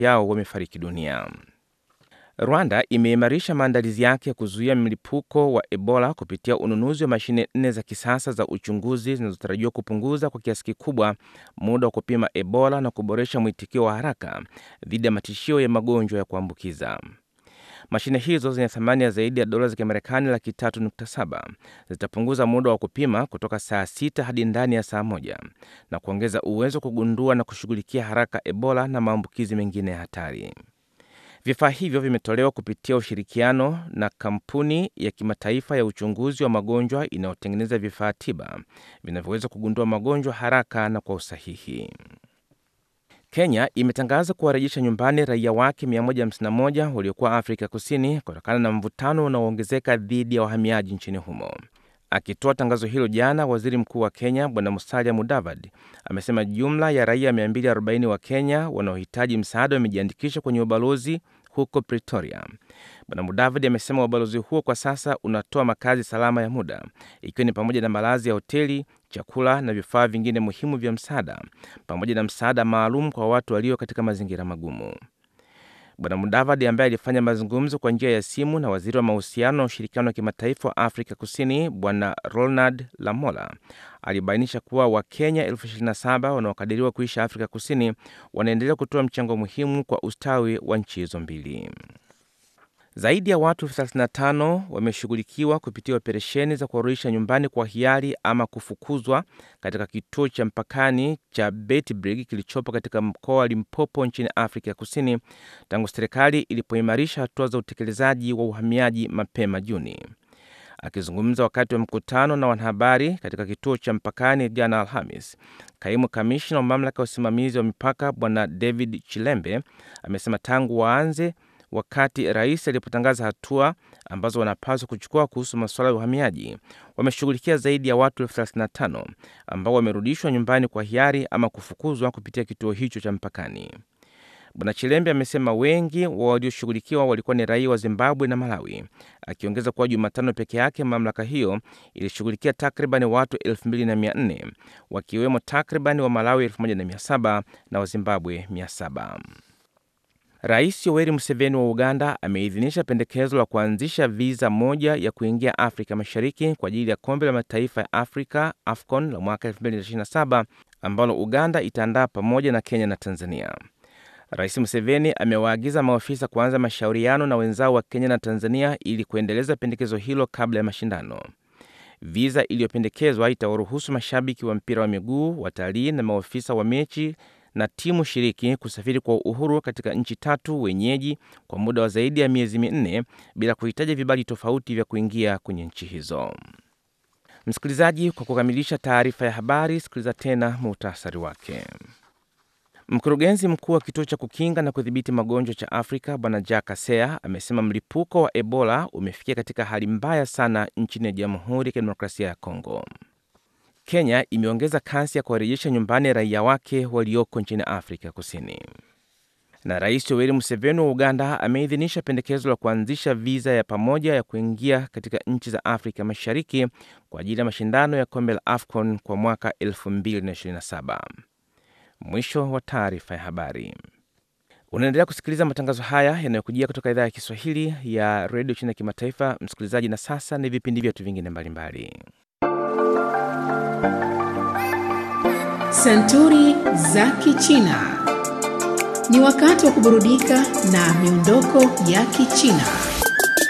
yao wamefariki dunia. Rwanda imeimarisha maandalizi yake ya kuzuia mlipuko wa Ebola kupitia ununuzi wa mashine nne za kisasa za uchunguzi zinazotarajiwa kupunguza kwa kiasi kikubwa muda wa kupima Ebola na kuboresha mwitikio wa haraka dhidi ya matishio ya magonjwa ya kuambukiza. Mashine hizo zenye thamani ya zaidi ya dola za Kimarekani laki tatu nukta saba zitapunguza muda wa kupima kutoka saa sita hadi ndani ya saa moja na kuongeza uwezo wa kugundua na kushughulikia haraka Ebola na maambukizi mengine ya hatari. Vifaa hivyo vimetolewa kupitia ushirikiano na kampuni ya kimataifa ya uchunguzi wa magonjwa inayotengeneza vifaa tiba vinavyoweza kugundua magonjwa haraka na kwa usahihi. Kenya imetangaza kuwarejesha nyumbani raia wake 151 waliokuwa Afrika Kusini kutokana na mvutano unaoongezeka dhidi ya wahamiaji nchini humo. Akitoa tangazo hilo jana, waziri mkuu wa Kenya Bwana Musalia Mudavadi amesema jumla ya raia 240 wa Kenya wanaohitaji msaada wamejiandikisha kwenye ubalozi huko Pretoria. Bwana Mudavadi amesema ubalozi huo kwa sasa unatoa makazi salama ya muda, ikiwa ni pamoja na malazi ya hoteli, chakula na vifaa vingine muhimu vya msaada, pamoja na msaada maalum kwa watu walio katika mazingira magumu. Bwana Mudavadi ambaye alifanya mazungumzo kwa njia ya simu na waziri wa mahusiano na ushirikiano wa kimataifa wa Afrika Kusini Bwana Ronald Lamola alibainisha kuwa Wakenya elfu 27 wanaokadiriwa kuishi Afrika Kusini wanaendelea kutoa mchango muhimu kwa ustawi wa nchi hizo mbili. Zaidi ya watu 35 wameshughulikiwa kupitia operesheni za kuwarudisha nyumbani kwa hiari ama kufukuzwa katika kituo cha mpakani cha Beitbrig kilichopo katika mkoa wa Limpopo nchini Afrika ya Kusini tangu serikali ilipoimarisha hatua za utekelezaji wa uhamiaji mapema Juni. Akizungumza wakati wa mkutano na wanahabari katika kituo cha mpakani jana Alhamis, kaimu kamishna wa mamlaka ya usimamizi wa mipaka Bwana David Chilembe amesema tangu waanze wakati rais alipotangaza hatua ambazo wanapaswa kuchukua kuhusu masuala ya uhamiaji, wameshughulikia zaidi ya watu elfu 35 ambao wamerudishwa nyumbani kwa hiari ama kufukuzwa kupitia kituo hicho cha mpakani. Bwana Chilembe amesema wengi wa walioshughulikiwa walikuwa ni raia wa Zimbabwe na Malawi, akiongeza kuwa Jumatano peke yake mamlaka hiyo ilishughulikia takriban watu 2400 wakiwemo takriban wa Malawi 1700 na wa Zimbabwe 700. Rais Yoweri Museveni wa Uganda ameidhinisha pendekezo la kuanzisha viza moja ya kuingia Afrika Mashariki kwa ajili ya kombe la mataifa ya Afrika AFCON la mwaka 2027 ambalo Uganda itaandaa pamoja na Kenya na Tanzania. Rais Museveni amewaagiza maafisa kuanza mashauriano na wenzao wa Kenya na Tanzania ili kuendeleza pendekezo hilo kabla ya mashindano. Viza iliyopendekezwa itawaruhusu mashabiki wa mpira wa miguu, watalii na maafisa wa mechi na timu shiriki kusafiri kwa uhuru katika nchi tatu wenyeji kwa muda wa zaidi ya miezi minne bila kuhitaji vibali tofauti vya kuingia kwenye nchi hizo. Msikilizaji, kwa kukamilisha taarifa ya habari, sikiliza tena muhtasari wake. Mkurugenzi mkuu wa kituo cha kukinga na kudhibiti magonjwa cha Afrika Bwana Jack Kasea amesema mlipuko wa Ebola umefikia katika hali mbaya sana nchini ya Jamhuri ya Kidemokrasia ya Kongo. Kenya imeongeza kasi ya kuwarejesha nyumbani raia wake walioko nchini Afrika Kusini. Na Rais Yoweri Museveni wa Uganda ameidhinisha pendekezo la kuanzisha viza ya pamoja ya kuingia katika nchi za Afrika Mashariki kwa ajili ya mashindano ya kombe la AFCON kwa mwaka 2027. Mwisho wa taarifa ya habari. Unaendelea kusikiliza matangazo haya yanayokujia kutoka idhaa ya Kiswahili ya redio chini ya kimataifa, msikilizaji. Na sasa ni vipindi vyetu vingine mbalimbali. Santuri za Kichina. Ni wakati wa kuburudika na miondoko ya Kichina.